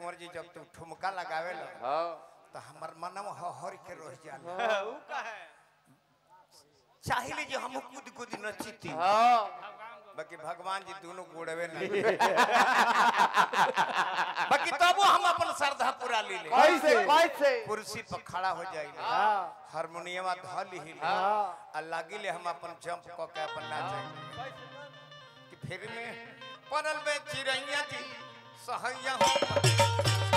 कुंवर जी जब तू ठुमका लगावे लो हाँ तो हमर मनम हर के रह जाला ऊ का है चाहिए जो हम कूद कूद नचिती हाँ बाकी भगवान जी दोनों गोड़वे नहीं बाकी तबो हम अपन श्रद्धा पूरा ले ले कैसे कैसे कुर्सी पर खड़ा हो जाइले हाँ हारमोनियम धल ही ले हाँ आ लागिले हम अपन जंप क के अपन नाचे कि फिर में पड़ल बे चिड़ैया जी सहैया हो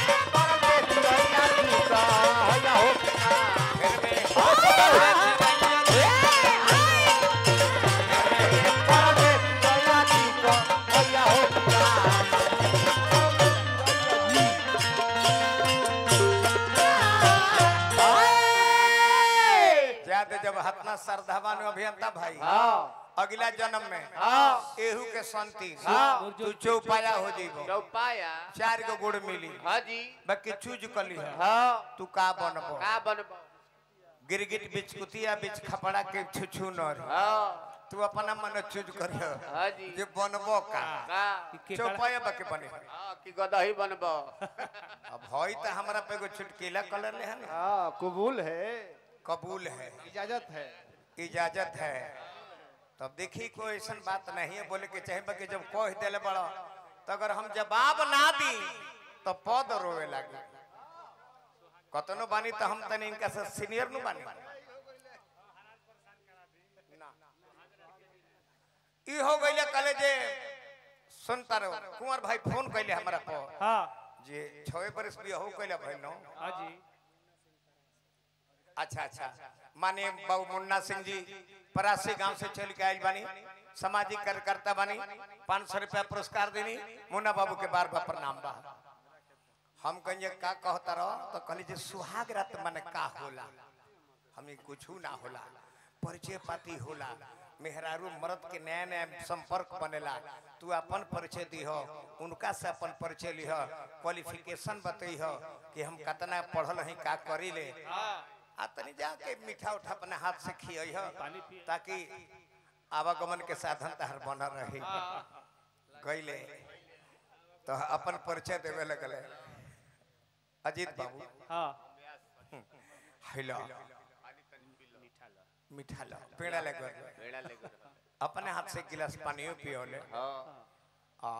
फिर में पड़ल बे चिड़ैया जी ज्यादा जब हतना श्रद्धावान अभियंता भाई अगला जन्म में एहू के संति हाँ। तू चौपाया हो जीबो चौपाया चार गो गुड़ मिली हाँ जी बाकी चूज कली है हाँ तू का बनबो का बनबो गिरगिट बिच कुतिया बिच खपड़ा के छुछु नर हाँ तू अपना मन चूज करियो हाँ जी जे बनबो का का चौपाया बाकी बने हाँ कि गदही बनबो अब होई त हमरा पे एगो चुटकीला कलर ले है ना हाँ कबूल है कबूल है इजाजत है इजाजत है तब देखी कोई ऐसा बात नहीं है बोले के चाहे बाकी जब कह दिले बड़ा तो अगर हम जवाब ना दी तो पद रोवे लगे कतनो बानी तो हम तनी इनका से सीनियर नु बानी ई हो गइले कले जे सुनता रहो कुंवर भाई फोन कइले हमरा पर हाँ जे छवे बरस भी हो कइले भाई नो हाँ जी अच्छा अच्छा माने बाबू मुन्ना सिंह जी परासी गांव से चल के आयल बानी सामाजिक कार्यकर्ता बानी पाँच सौ रुपया पुरस्कार देनी मुन्ना बाबू के बार बार प्रणाम बा हम कहिए का कहता रहो तो कहली जे सुहाग रात माने का होला हमें कुछ ना होला परिचय पाती होला मेहरारू मर्द के नया नया संपर्क बनेला तू अपन परिचय दी हो उनका से अपन परिचय ली हो क्वालिफिकेशन बतई हो कि हम कितना पढ़ल हई का करी ले आ तनी जाके मीठा उठा अपने हाथ से खियई हो पानी पिए। ताकि आवागमन के साधन तहर बनल रही गईले तो अपन परिचय देवे लगले अजीत बाबू हाँ हेलो मीठा लो पेड़ा ले गए बेड़ा ले गए अपने हाथ से गिलास पानियो पियोले हाँ आ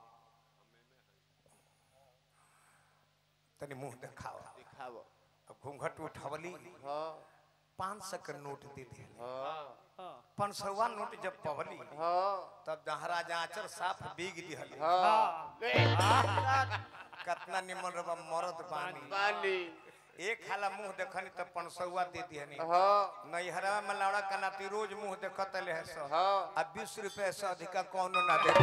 तनी मुंह दिखाओ दिखाओ अब घूंघट उठवली हाँ पाँच सौ के नोट दे दिए हाँ हाँ पाँच सौवा नोट जब पवली हाँ तब महाराज आचर साफ बीग दिहल हाँ कितना निमन रबा मरद बानी पानी एक हाला मुंह देखनी तब पंसौआ दे दिहनी हाँ नैहरा में लौड़ा कनाती रोज मुंह देखत ले है सो हाँ आ बीस रुपए से अधिका कौनो ना दे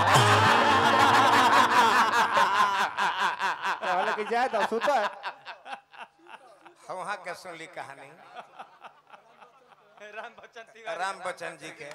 कहले कि जाए दो सुता है वहाँ के सुनली कहानी राम बच्चन तिवारी राम बच्चन जी के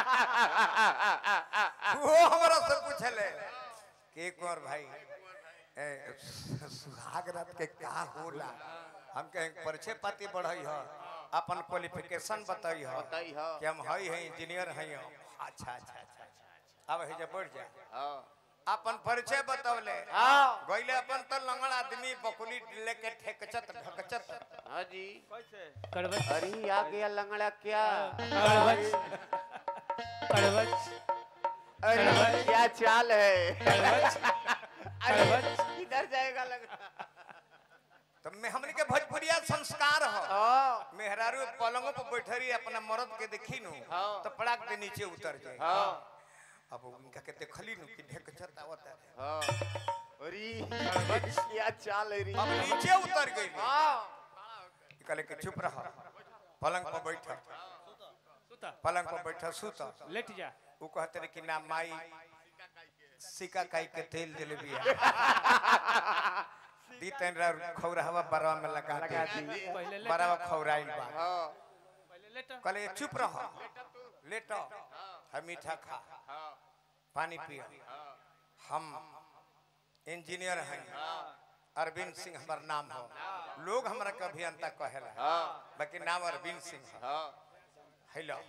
वो हमरा से पूछले कि एक और भाई ए, सुहाग रात के का होला हम कहे परिचय पाती बढ़ई हो अपन क्वालिफिकेशन बताई हो बताई हाँ कि हम हई है इंजीनियर हई हो अच्छा अच्छा अच्छा अच्छा अब है जब बढ़ जाए हाँ अपन परिचय बतौले हाँ गईले अपन तो लंगड़ आदमी बकुली लेके ठेकचत ढकचत हाँ जी कैसे कड़वच अरे आ गया लंगड़ा क्या कड़वच कड़वच अरे क्या चाल है कड़वच अरे इधर जाएगा लंगड़ा तो में हमने के भोजपुरिया संस्कार हो हाँ मेहरारू पलंगों पर बैठरी अपना मर्द के देखी नु हाँ। तो पड़ाक के नीचे उतर जाए हाँ अब उनका के देखली नु कि ढेकचत आवत है हाँ अरे क्या चाल है रे अब नीचे उतर गई हाँ कहले कि चुप रह पलंग पर बैठ सुता पलंग पर बैठ सुत लेट जा वो कहते रहे कि ना माई सिका काई के तेल दिले बिया दी तन खौरावा बरवा में लगा लगा दी दी पहले लेट बरवा खौराइल बा हाँ पहले लेट कहले चुप रह लेटो हम मीठा खा पानी पियो हम इंजीनियर हैं अरविंद सिंह हमार नाम हो लोग हमरा के अभियंता कहेला हाँ बाकी नाम अरविंद सिंह है हाँ हेलो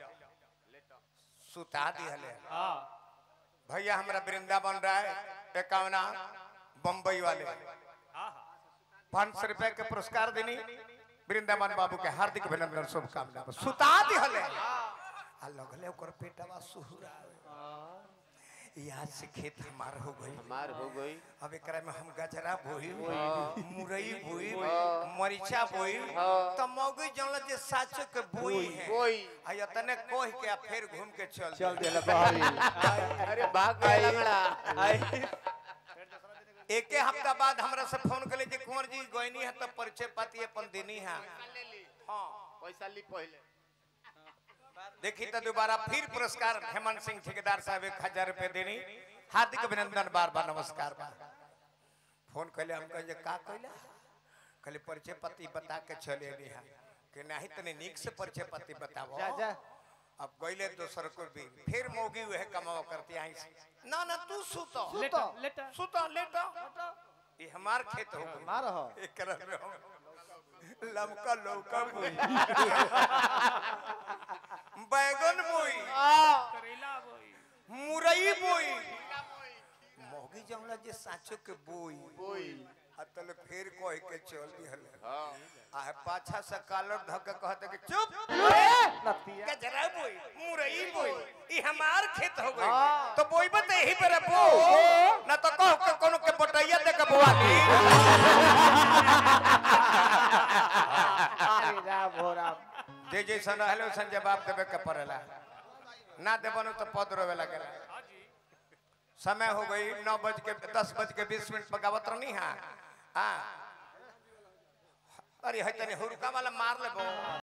सुता दिहले हाँ भैया हमरा वृंदावन राय एकावना बम्बई वाले पाँच सौ रुपए के पुरस्कार देनी वृंदावन बाबू के हार्दिक अभिनंदन शुभकामना सुता दिहले आ लगले ओकर पेटवा सुहुरा यहाँ से खेत हमार हो गई हमार हो गई अब एकरा में हम गजरा बोई मुरई बोई मरीचा बोई तो मौगी जानल जे साचो के बोई है कोई आ या तने कोह के आ फिर घूम के चल चल देला बहारी अरे भाग गया लंगड़ा एके हफ्ता बाद हमरा से फोन कले जे कुंवर जी गइनी है तो परिचय पाती अपन देनी है हाँ पैसा ली पहले देखी तो दोबारा फिर पुरस्कार हेमंत सिंह ठेकेदार साहब एक हजार रुपए देनी हार्दिक अभिनंदन बार बार नमस्कार बा फोन कैले हम कहे का कैला कहले परिचय पति बता के चले अली है कि नहीं तने नीक से परिचय पति बताओ जा जा अब गइले दोसर को भी फिर मोगी वह कमाओ करती आई ना ना तू सुतो लेटा लेटा सुतो लेटो ये हमार खेत हो गई मार हो एक करम में हम लमका लौका बोई बैगन बोई करेला बोई मुरई बोई मोगी जमला जे साचो के बोई कोई अतल फिर कह के चल दिहल हाँ आ पाछा से कालर धक के कहते कि चुप नतिया गजरा बोई मुरई बोई ई हमार खेत हो गई तो बोई बते यही पर बो ना तो कहो के कोनो के बटैया दे के बोआ दी अरे राम हो राम जे जैसा रहले वैसन जवाब देवे के पड़ेला ना देबनो तो पद रोवे लगेला समय हो गई नौ बज के दस बज के बीस मिनट पर गावत रहनी है हाँ अरे है तनी हुरका वाला मार लेबो